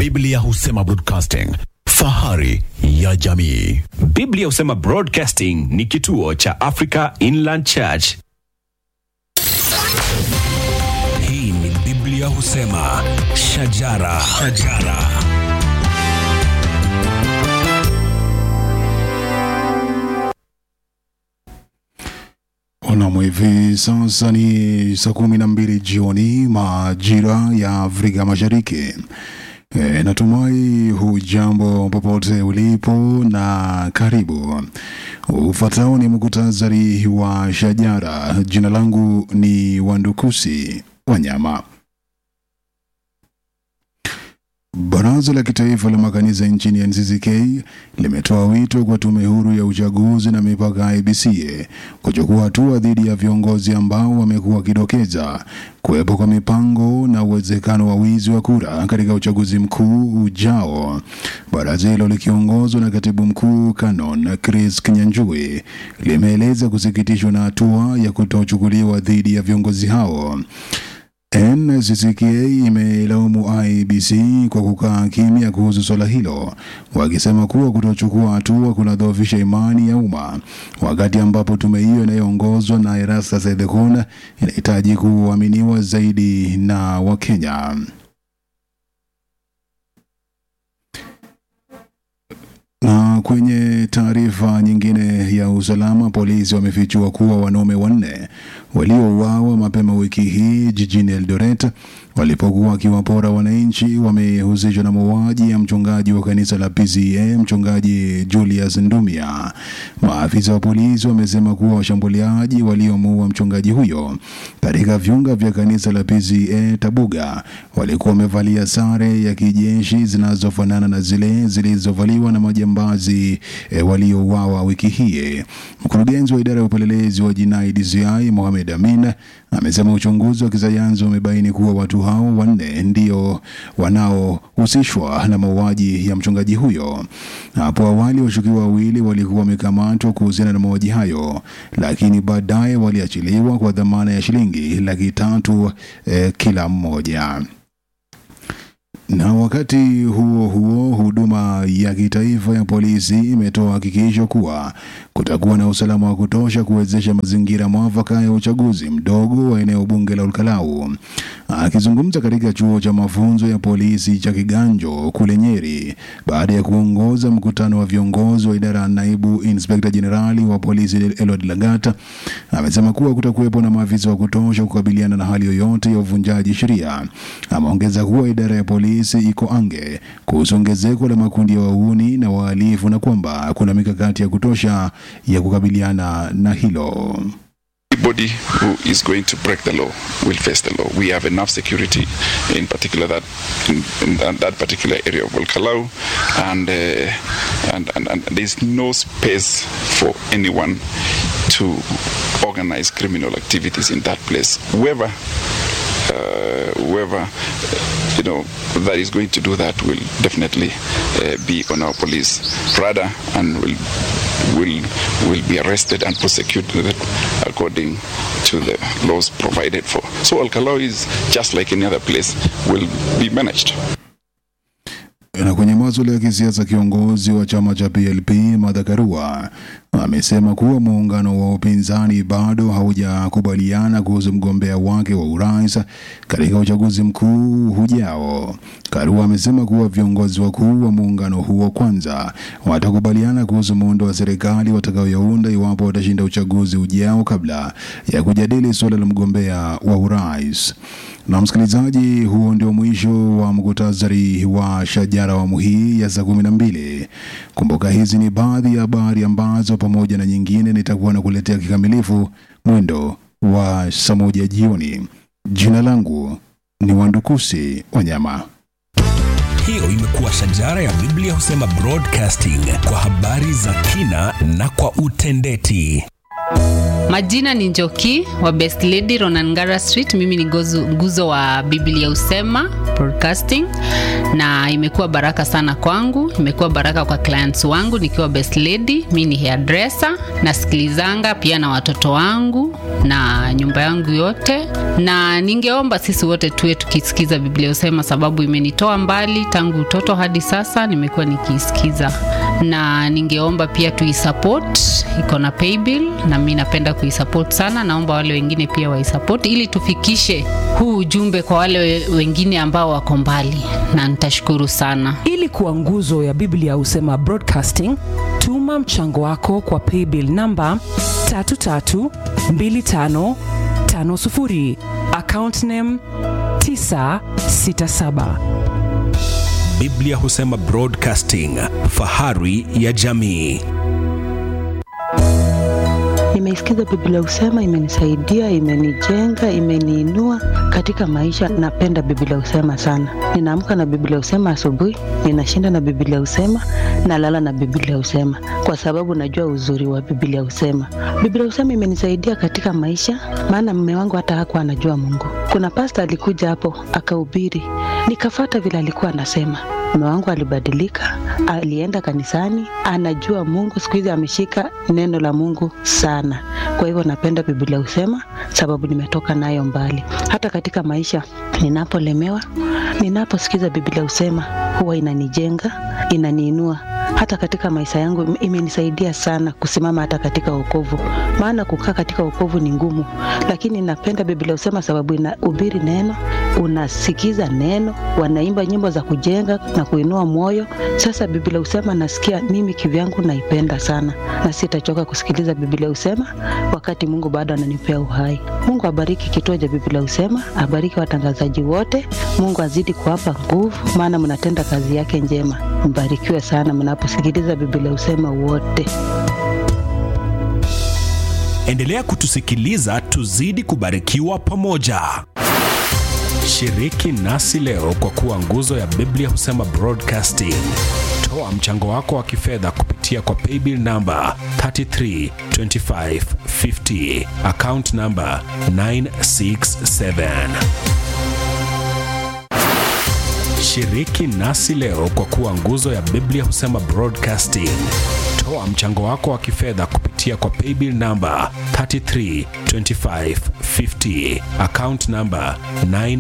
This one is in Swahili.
Biblia husema broadcasting, fahari ya jamii. Biblia husema Broadcasting ni kituo cha Africa Inland Church. Hii ni Biblia husema shajara, shajara. Nam, hivi sasa ni saa kumi na mbili jioni majira ya Afrika Mashariki. E, natumai hujambo popote ulipo na karibu. Ufuatao ni muktasari wa shajara. Jina langu ni Wandukusi Wanyama. Baraza la Kitaifa la Makanisa nchini NCCK limetoa wito kwa Tume Huru ya Uchaguzi na Mipaka IEBC kuchukua hatua dhidi ya viongozi ambao wamekuwa wakidokeza kuwepo kwa mipango na uwezekano wa wizi wa kura katika uchaguzi mkuu ujao. Baraza hilo likiongozwa na katibu mkuu Canon Chris Kinyanjui limeeleza kusikitishwa na hatua ya kutochukuliwa dhidi ya viongozi hao. NCCK imeilaumu IEBC kwa kukaa kimya kuhusu swala hilo, wakisema kuwa kutochukua hatua kunadhoofisha imani ya umma, wakati ambapo tume hiyo inayoongozwa na Erastus Ethekon inahitaji kuaminiwa zaidi na Wakenya. Na kwenye taarifa nyingine ya usalama, polisi wamefichua kuwa wanaume wanne waliouawa mapema wiki hii jijini Eldoret walipokuwa wakiwapora wananchi wamehusishwa na mauaji ya mchungaji wa kanisa la PCA mchungaji Julius Ndumia. Maafisa wa polisi wamesema kuwa washambuliaji waliomuua mchungaji huyo katika viunga vya kanisa la PCA Tabuga walikuwa wamevalia sare ya kijeshi zinazofanana na zile zilizovaliwa na majambazi e, waliouawa wiki hii. Mkurugenzi wa idara ya upelelezi wa jinai DCI Mohamed Amin amesema uchunguzi wa kisayansi umebaini kuwa watu hao wanne ndio wanaohusishwa na mauaji ya mchungaji huyo. Hapo awali washukiwa wawili walikuwa wamekamatwa kuhusiana na mauaji hayo, lakini baadaye waliachiliwa kwa dhamana ya shilingi laki tatu eh, kila mmoja. Na wakati huo huo, huduma ya kitaifa ya polisi imetoa hakikisho kuwa kutakuwa na usalama wa kutosha kuwezesha mazingira mwafaka ya uchaguzi mdogo wa eneo bunge la Olkalau. Akizungumza katika chuo cha mafunzo ya polisi cha Kiganjo kule Nyeri baada ya kuongoza mkutano wa viongozi wa idara ya naibu inspekta jenerali wa polisi Elod Lagata, amesema kuwa kutakuwepo na maafisa wa kutosha kukabiliana na hali yoyote ya uvunjaji sheria. Ameongeza kuwa idara ya polisi iko ange kuhusu ongezeko la makundi ya wahuni na wahalifu na kwamba kuna mikakati ya kutosha ya kukabiliana na hilo. Anybody who is going to break the law will face the law. We have enough security, in particular that in, in that, that particular area of Volcalau, and, uh, and and and there's no space for anyone to organize criminal activities in that place. Whoever uh, whoever uh, you know that is going to do that will definitely uh, be on our police radar and will will will be arrested and prosecuted according to the laws provided for. So Alcalao is just like any other place will be managed. Na kwenye masuala ya kisiasa, kiongozi wa chama cha PLP Martha Karua amesema kuwa muungano wa upinzani bado haujakubaliana kuhusu mgombea wake wa urais katika uchaguzi mkuu hujao. Karua amesema kuwa viongozi wakuu wa muungano huo kwanza watakubaliana kuhusu muundo wa serikali watakayounda iwapo watashinda uchaguzi ujao kabla ya kujadili suala la mgombea wa urais. Na msikilizaji, huo ndio mwisho wa mkutasari wa shajara awamu hii ya saa kumi na mbili. Kumbuka hizi ni baadhi ya habari ambazo pamoja na nyingine nitakuwa na kuletea kikamilifu mwendo wa saa moja jioni. Jina langu ni Wandukusi Wanyama. Hiyo imekuwa shajara ya Biblia husema broadcasting kwa habari za kina na kwa utendeti. Majina ni Njoki wa Best Lady Ronangara Street. Mimi ni gozu, nguzo wa Biblia Usema Broadcasting, na imekuwa baraka sana kwangu, imekuwa baraka kwa clients wangu nikiwa Best Lady. Mimi ni hairdresser, nasikilizanga pia na watoto wangu na nyumba yangu yote, na ningeomba sisi wote tuwe tukisikiza Biblia Husema, sababu imenitoa mbali tangu utoto hadi sasa, nimekuwa nikiisikiza, na ningeomba pia tuisupport, iko na paybill na mi napenda kuisupport sana. Naomba wale wengine pia waisupport ili tufikishe huu ujumbe kwa wale we- wengine ambao wako mbali, na nitashukuru sana. ili kuwa nguzo ya biblia husema broadcasting tuma mchango wako kwa paybill namba 332550 account name 967 Biblia Husema Broadcasting, fahari ya jamii. Nimeisikiza Biblia Husema, imenisaidia, imenijenga, imeniinua katika maisha. Napenda Biblia Husema sana. Ninaamka na Biblia Husema asubuhi, ninashinda na Biblia Husema, nalala na Biblia Husema kwa sababu najua uzuri wa Biblia Husema. Biblia Husema imenisaidia katika maisha, maana mume wangu hata hakuwa anajua Mungu. Kuna pasta alikuja hapo akahubiri, nikafata vile alikuwa anasema mume wangu alibadilika, alienda kanisani, anajua Mungu. Siku hizi ameshika neno la Mungu sana. Kwa hivyo napenda Biblia husema, sababu nimetoka nayo mbali. Hata katika maisha ninapolemewa, ninaposikiza Biblia husema, huwa inanijenga, inaniinua hata katika maisha yangu ime- imenisaidia sana kusimama hata katika wokovu, maana kukaa katika wokovu ni ngumu, lakini napenda Biblia husema sababu inahubiri neno, unasikiza neno, wanaimba nyimbo za kujenga na kuinua moyo. Sasa Biblia husema nasikia mimi kivyangu naipenda sana, na sitachoka kusikiliza Biblia husema wakati Mungu bado ananipea uhai. Mungu abariki kituo cha Biblia husema, abariki watangazaji wote. Mungu azidi kuwapa nguvu, maana mnatenda kazi yake njema. Mbarikiwe sana mnaposikiliza Biblia husema wote. Endelea kutusikiliza, tuzidi kubarikiwa pamoja. Shiriki nasi leo kwa kuwa nguzo ya Biblia Husema Broadcasting. Toa mchango wako wa kifedha kupitia kwa paybill namba 332550 account namba 967. Shiriki nasi leo kwa kuwa nguzo ya Biblia Husema Broadcasting. Toa mchango wako wa kifedha kupitia kwa paybill namba 332550 account namba 9